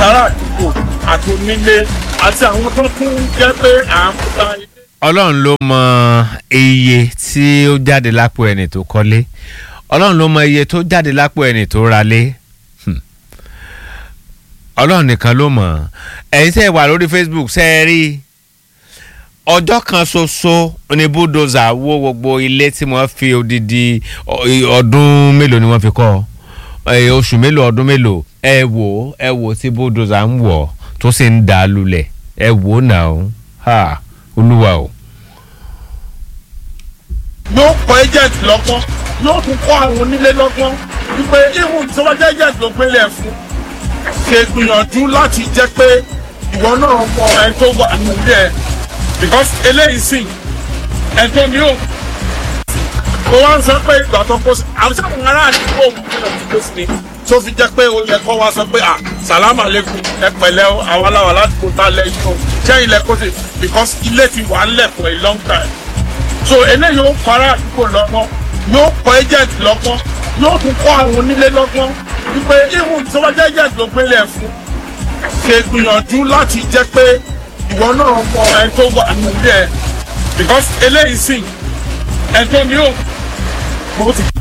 ará àdúgbò àti onílé àti àwọn tó tún jẹ́ pé à ń ta ilé. ọlọ́run ló mọ iye tí ó jáde lápò ẹni tó kọ́lé ọlọ́run ló mọ iye tó jáde lápò ẹni tó ralé Hmm. ọlọ́run nìkan ló mọ̀ ẹ̀yin tẹ́ ẹ wà lórí facebook ṣe é rí ọjọ́ kan ṣoṣo ni bulldozer wó gbogbo ilé tí wọ́n fi odidi ọ- ọdún mélòó ni wọ́n fi kọ́ ẹ, oṣù mélòó ọdún mélòó ẹ wò ẹ wò tí bulldozer ń wọ̀ tó sì ń dà á lulẹ̀ ẹ wò náà ó ha olúwa o. yóò kọ́ agent lọ́gbọ́n yóò tún kọ́ àwọn onílé lọ́gbọ́n wípé ihun tí wọ́n jẹ́ agent ló gbélé ẹ̀ fún ṣe gbìyànjú láti jẹ́ pé ìwọ náà mọ ẹni tó wà nílé ẹ̀ because eléyìí sìn ẹni tó ní ò ó wá ń sọ pé ìgbà tó kó sí àwọn tí àwọn ará àdúgbò òun kí ló ti kó sí ni tó fi jẹ́ pé ó yẹ kó wá sọ pé à sàlámà lẹ́kùn ẹ pẹ̀lẹ́ o, àwọn aláwọ̀ láti kó tá lẹ́yìn o jẹ́ ilẹ̀ kó sí because ilé ti wà ń lẹ̀ for a long time so eléyìí ó kọ́ ará àdúgbò lọ́gbọ́n yóò kọ́ agent lọ́gbọ́n yóò tún kọ́ àwọn onílé lọ́gbọ́n wípé ihun tí wọ́n jẹ́ agent ló gbélé ẹ̀ fún ṣe gbìyànjú láti jẹ́ pé ìwọ náà mọ ẹni tó wà nílé ẹ̀ because eléyìí sìn ẹni tó ní ò mo ti